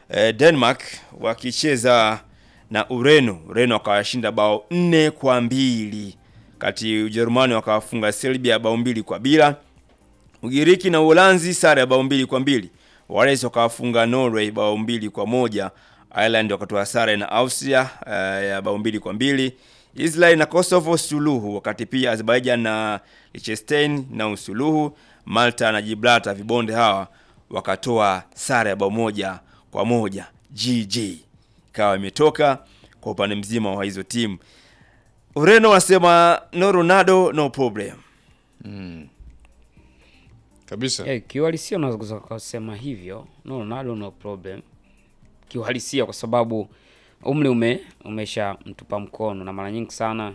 eh, Denmark wakicheza na Ureno. Ureno wakawashinda bao nne kwa mbili kati Ujerumani wakawafunga Serbia bao mbili kwa bila. Ugiriki na Uholanzi sare ya bao mbili kwa mbili. Wales wakawafunga Norway bao mbili kwa moja. Ireland wakatoa sare na Austria eh, ya bao mbili kwa mbili. Israel na Kosovo suluhu, wakati pia Azerbaijan na Liechtenstein na usuluhu. Malta na Gibraltar vibonde hawa wakatoa sare ya bao moja kwa moja. GG ikawa imetoka kwa upande mzima wa hizo timu. Ureno wanasema no Ronaldo no problem. kabisa Eh, kiuhalisia unaweza kusema hivyo, no Ronaldo no problem kiuhalisia, kwa sababu umri ume umesha mtupa mkono, na mara nyingi sana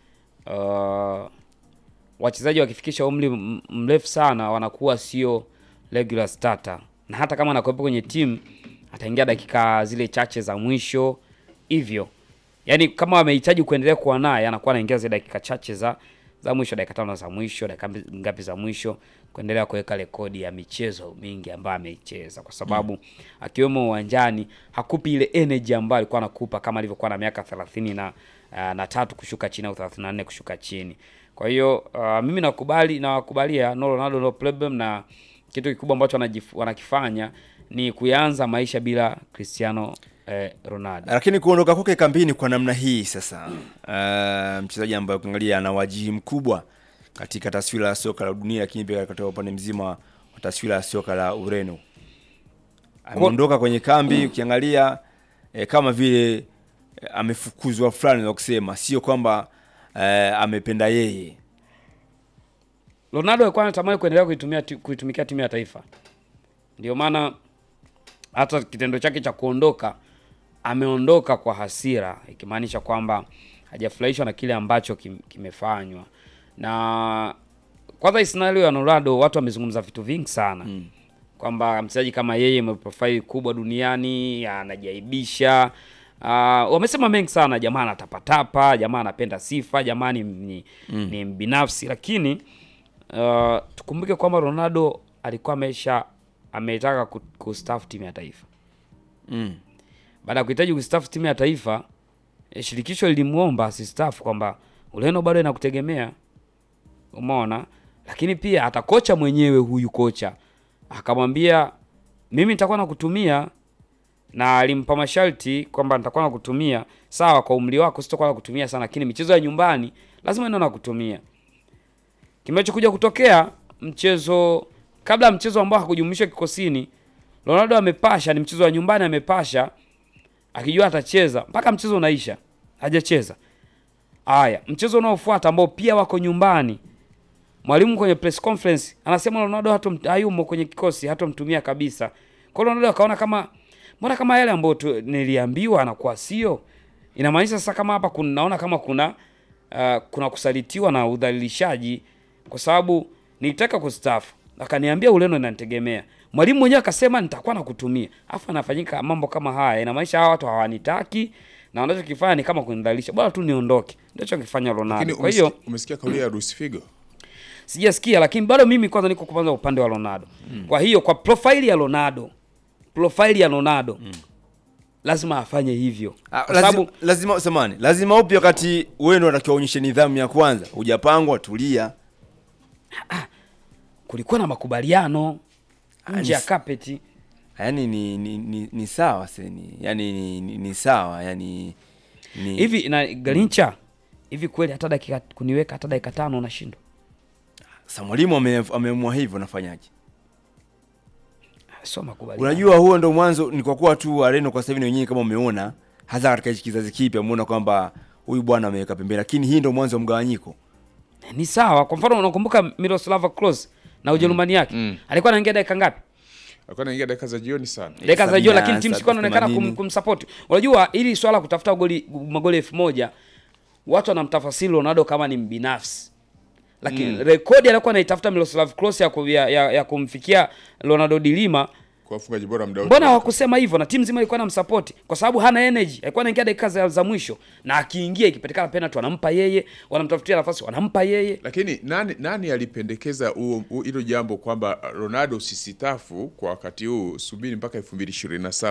uh, wachezaji wakifikisha umri m- mrefu sana wanakuwa sio regular starter, na hata kama anakuwepo kwenye timu ataingia dakika zile chache za mwisho hivyo yaani kama wamehitaji kuendelea kuwa naye anakuwa anaingia zile dakika chache za za mwisho, dakika tano za mwisho, dakika mbi- ngapi za mwisho, kuendelea kuweka rekodi ya michezo mingi ambayo ameicheza, kwa sababu akiwemo uwanjani hakupi ile energy ambayo alikuwa anakupa kama alivyokuwa na miaka 30 na uh, na tatu kushuka chini au 34 kushuka chini. Kwa hiyo uh, mimi nakubali nawakubalia no Ronaldo no problem, na kitu kikubwa ambacho wanajif- wanakifanya ni kuanza maisha bila Cristiano eh, Ronaldo. Lakini kuondoka kwake kambini kwa namna hii sasa, uh, mchezaji ambaye ukiangalia ana wajihi mkubwa katika taswira ya soka la dunia, lakini pia katika upande mzima wa taswira ya soka la Ureno. Ameondoka kwenye kambi, ukiangalia eh, kama vile eh, amefukuzwa fulani za kusema, sio kwamba eh, amependa yeye. Ronaldo alikuwa anatamani kuendelea kuitumia ti- kuitumikia timu ya taifa, ndio maana hata kitendo chake cha kuondoka, ameondoka kwa hasira, ikimaanisha kwamba hajafurahishwa na kile ambacho kim, kimefanywa. Na kwanza hii scenario ya Ronaldo, watu wamezungumza vitu vingi sana mm. kwamba mchezaji kama yeye mwenye profile kubwa duniani anajaibisha. Uh, wamesema mengi sana, jamaa anatapatapa, jamaa anapenda sifa, jamaa ni, ni, mm. ni mbinafsi, lakini uh, tukumbuke kwamba Ronaldo alikuwa amesha ametaka ku- kustaafu timu ya taifa Mm. baada ya kuhitaji kustaafu timu ya taifa eh, shirikisho lilimwomba asistaafu kwamba Ureno bado inakutegemea, umeona. Lakini pia hata kocha mwenyewe huyu kocha akamwambia mimi nitakuwa nakutumia, na alimpa masharti kwamba nitakuwa nakutumia sawa, kwa umri wako sitakuwa nakutumia sana, lakini michezo ya nyumbani lazima ndio nakutumia. Kimechokuja kutokea mchezo kabla ya mchezo ambao hakujumlishwa kikosini, Ronaldo amepasha, ni mchezo wa nyumbani, amepasha akijua atacheza mpaka mchezo unaisha, hajacheza. Haya, mchezo unaofuata ambao pia wako nyumbani, mwalimu kwenye press conference anasema Ronaldo hatom, hayumo kwenye kikosi, hatomtumia kabisa. Kwa hiyo Ronaldo akaona kama mbona kama yale ambayo tu- niliambiwa anakuwa sio, inamaanisha sasa kama hapa kuna, naona kama kuna uh, kuna kusalitiwa na udhalilishaji, kwa sababu nilitaka kustaafu akaniambia Ureno inanitegemea. Mwalimu mwenyewe akasema nitakuwa nakutumia, afu anafanyika mambo kama haya, inamaanisha hawa watu hawanitaki na wanachokifanya ni kama kunidhalilisha, bora tu niondoke. Ndio chokifanya lakini Ronaldo. Kwa umesikia, hiyo umesikia kauli ya Luis Figo sijasikia, lakini bado mimi kwanza niko kwanza upande wa Ronaldo. Kwa hiyo kwa profile ya Ronaldo, profile ya Ronaldo lazima afanye hivyo, Ah, kwa lazima, sababu lazima samani, lazima upi wakati wewe ndio unatakiwa uonyeshe nidhamu ya kwanza, hujapangwa tulia. kulikuwa na makubaliano nje ya ni- kapeti. Yaani ni, ni, ni, ni sawa seni, yaani ni, ni, ni sawa yaani ni hivi na Garincha hivi kweli, hata dakika kuniweka hata dakika tano unashindwa? Sa mwalimu ame- ameamua hivyo, nafanyaje? Sio makubaliano. Unajua, huo ndo mwanzo. Ni kwa kuwa tu Areno kwa sasa hivi na wenyewe kama umeona, hasa katika hichi kizazi kipya, umeona kwamba huyu bwana ameweka pembeni, lakini hii ndo mwanzo wa mgawanyiko. ni sawa. Kwa mfano unakumbuka Miroslav Klose na Ujerumani yake Mm. alikuwa anaingia dakika ngapi? alikuwa anaingia dakika za jioni sana dakika za sabini juu, na lakini timu sikuwa inaonekana kum, themanini. kumsupport. Unajua ili swala kutafuta goli magoli elfu moja watu wanamtafasiri Ronaldo kama ni mbinafsi, lakini rekodi aliyokuwa anaitafuta Miroslav Klose ya, ku- ya, ya, ya kumfikia Ronaldo Dilima kwa wafungaji bora muda wote. mbona hawakusema hivyo? Na timu nzima ilikuwa inamsupport kwa sababu hana energy, alikuwa anaingia dakika za, za mwisho, na akiingia ikipatikana penalty wanampa yeye, wanamtafutia nafasi wanampa yeye. lakini nani nani alipendekeza huo- huo- hilo jambo kwamba Ronaldo usisitafu kwa wakati huu, subiri mpaka 2027